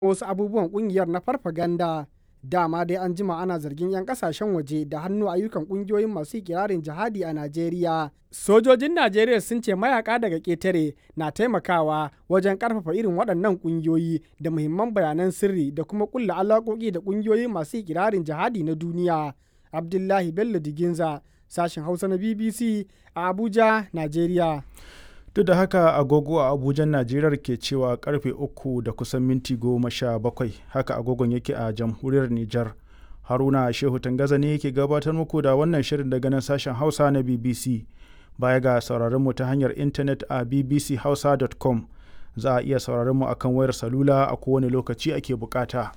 wasu abubuwan kungiyar na farfaganda dama dai an jima ana zargin 'yan kasashen waje da hannu ayyukan kungiyoyin masu ikirarin jihadi a najeriya sojojin najeriya sun ce mayaka daga ketare na taimakawa wajen karfafa irin waɗannan kungiyoyi da muhimman bayanan sirri da kuma kulla alaƙoƙi da kungiyoyi masu ikirarin jihadi na duniya abdullahi bello diginza sashen hausa na bbc a abuja najeriya duk da haka agogo a abuja najeriya ke cewa karfe uku da kusan minti goma sha bakwai haka agogon yake a jamhuriyar nijar haruna shehu tangaza ne yake gabatar muku da wannan shirin daga nan sashen hausa na bbc baya ga sauraron mu ta hanyar intanet a bbchausa.com za a iya sauraron mu akan wayar salula a kowane lokaci ake bukata.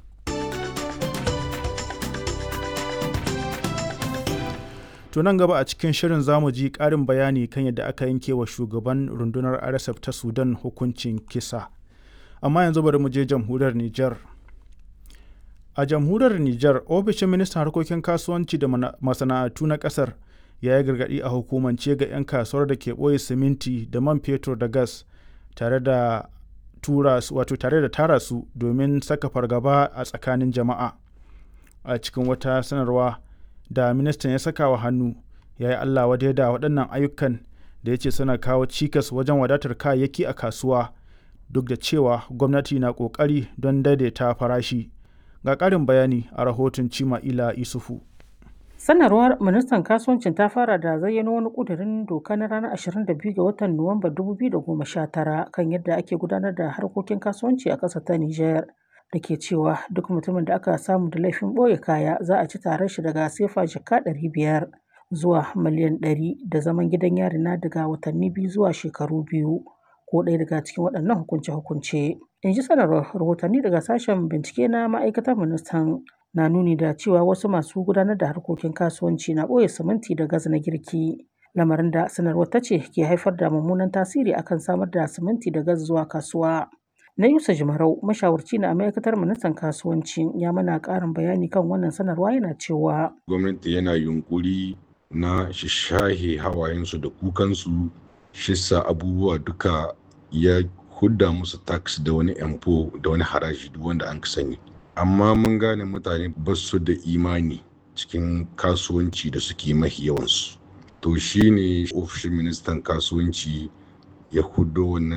To nan gaba a cikin shirin zamu ji ƙarin bayani kan yadda aka yanke wa shugaban rundunar RSF ta Sudan hukuncin kisa. Amma yanzu bari mu je jamhuriyar Nijar. A jamhuriyar Nijar, ofishin ministan harkokin kasuwanci da masana'antu na ƙasar ya yi gargaɗi a hukumance ga 'yan kasuwar da ke ɓoye siminti da man fetur da gas tare da tura wato tare da tara su domin saka fargaba a tsakanin jama'a. A cikin wata sanarwa, da ministan ya saka wa hannu ya yi Allah wadai da waɗannan ayyukan da ya ce suna kawo cikas wajen wadatar kayayyaki a kasuwa duk da cewa gwamnati na ƙoƙari don daidaita farashi. Ga ƙarin bayani a rahoton Cima'ila Isufu. Sanarwar ministan kasuwancin ta fara da zayyano wani ƙudurin doka na ranar 22 ga watan Nuwamba 2019 kan yadda ake gudanar da harkokin kasuwanci a ƙasar ta Nijar. da ke cewa duk mutumin da aka samu da laifin ɓoye kaya za a ci tarar shi daga sefa jaka ɗari biyar zuwa miliyan ɗari da zaman gidan yari na daga watanni biyu zuwa shekaru biyu ko ɗaya daga cikin waɗannan hukunce-hukunce. In ji sanarwar rahotanni daga sashen bincike na ma'aikatar ministan na nuni da cewa wasu masu gudanar da harkokin kasuwanci na ɓoye siminti da gas na girki. Lamarin da sanarwar ta ce ke haifar da mummunan tasiri akan samar da siminti da gas zuwa kasuwa. na Yusa Jimarau mashawarci na ma'aikatar ministan kasuwanci ya mana ƙarin bayani kan wannan sanarwa yana cewa gwamnati yana yunkuri na shahe hawayensu da kukansu shissa abubuwa duka ya hudda musu tax da wani empo da wani haraji duk wanda an sani amma mun gane mutane ba su da imani cikin kasuwanci da suke mahi yawansu to shine ofishin ministan kasuwanci ya hudo wannan